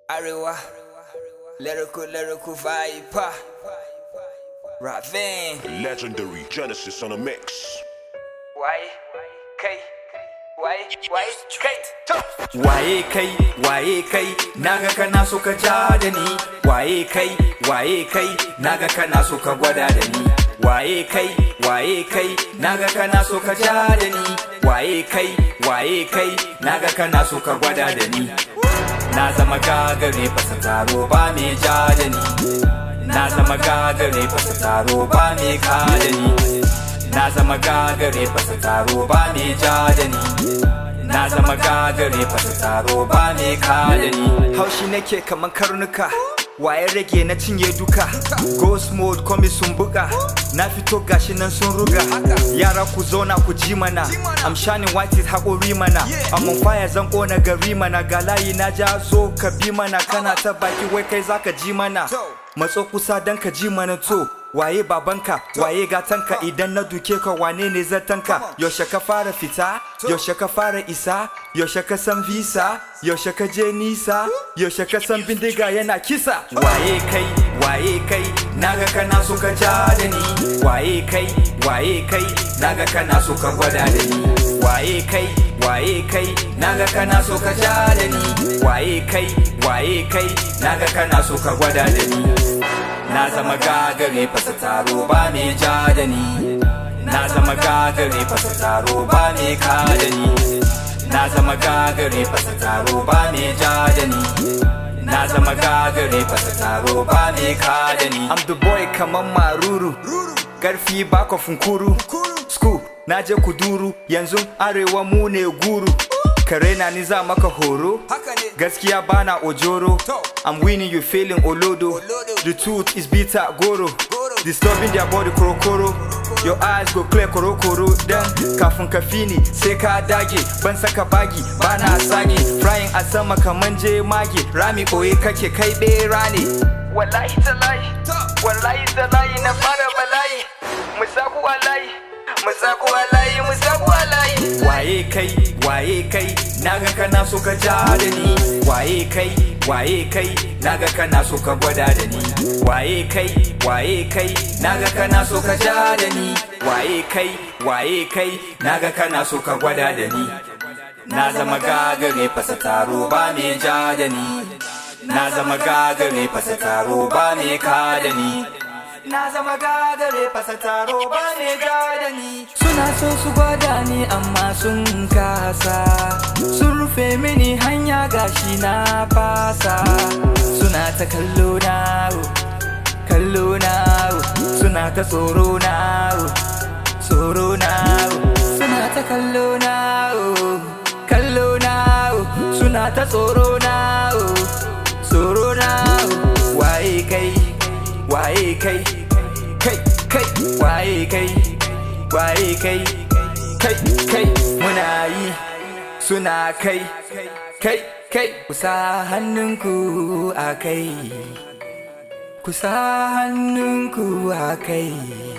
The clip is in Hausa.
Arewa, lyrical, lyrical viper. Ravin. Legendary Genesis on a mix. Why? Kai. Why? Why? Kai. Waye kai, waye kai, naga kana so ka ja da ni. Waye kai, waye kai, naga kana so ka gwada da ni. Waye kai, waye kai, naga kana so ka ja da ni. Waye kai, waye kai, naga kana so ka gwada da ni. Na zama gagare fasa taro ba me ja da ni. Na zama gagare fasa taro ba me ka da ni. Na zama gagare fasa taro ba me ja da ni. Na zama gagare fasa taro ba me ka da ni. Haushi nake kaman karnuka. Waye rage na cinye duka Ghost mode komi sun buga Na fito gashi nan sun ruga Yara ku zauna ku ji mana I'm shining white is haƙori mana I'm on fire zan ƙona gari mana Ga layi na ja so ka bi mana Kana ta baki wai kai zaka ji mana Matso kusa dan ka ji mana to Waye babanka, waye gatanka idan na duke ka wane ne zatanka Yaushe ka fara fita, yaushe ka fara isa Yaushe ka san visa, yaushe ka je nisa Yaushe ka san bindiga yana kisa Waye kai, waye kai, naga kana so ka ja da ni. Waye kai, waye kai, naga kana so ka gwada da ni. Waye kai, waye kai, naga kana so ka ja da ni. Waye kai, waye kai, naga kana so ka gwada da ni. Na zama gagare fasa taro ba me ja da ni. Na zama gagare fasa taro ba me ka da ni. Na zama gagare fasa taro ba me ja da ni. Na zama gagare fasa taro ba me ka da ni. I'm the boy kaman maruru Karfi bako funkuru School na je kuduru Yanzu arewa mu ne guru Kare na ni za maka horo Gaskiya bana ojoro I'm winning you feeling olodo The truth is bitter goro Disturbing their body korokoro Your eyes go clear korokoro Dan kafin ka fini sai ka dage Ban saka bagi bana sage Frying a sama kaman je mage Rami koye kake kai bera ne Wallahi talahi Wallahi talahi na fara bala'i Musaku alayi Musaku alayi Musaku alayi Waye kai, waye kai, naga kana so ka ja da ni. Waye kai, waye kai, naga kana so ka gwada da ni. Waye kai, waye kai, naga kana so ka ja da ni. Waye kai, waye kai, naga kana so ka gwada da ni. Na zama gagare fasa taro ba me ja da ni. Na zama gagare fasa taro ba me ka da ni. Na zama gagare fasa taro ba me ja da ni. Suna so su gwada ni amma sun kasa Sun rufe mini hanya gashi na fasa Suna ta kallo na oh, kallo na oh. Suna ta tsoro na oh, tsoro na oh. Suna ta kallo na oh, kallo na oh. Suna ta tsoro na oh, tsoro na oh. Waye kai, waye kai, kai, kai, waye kai waye kai kai kai muna yi suna kai kai kai kusa hannunku a kai kusa hannunku a kai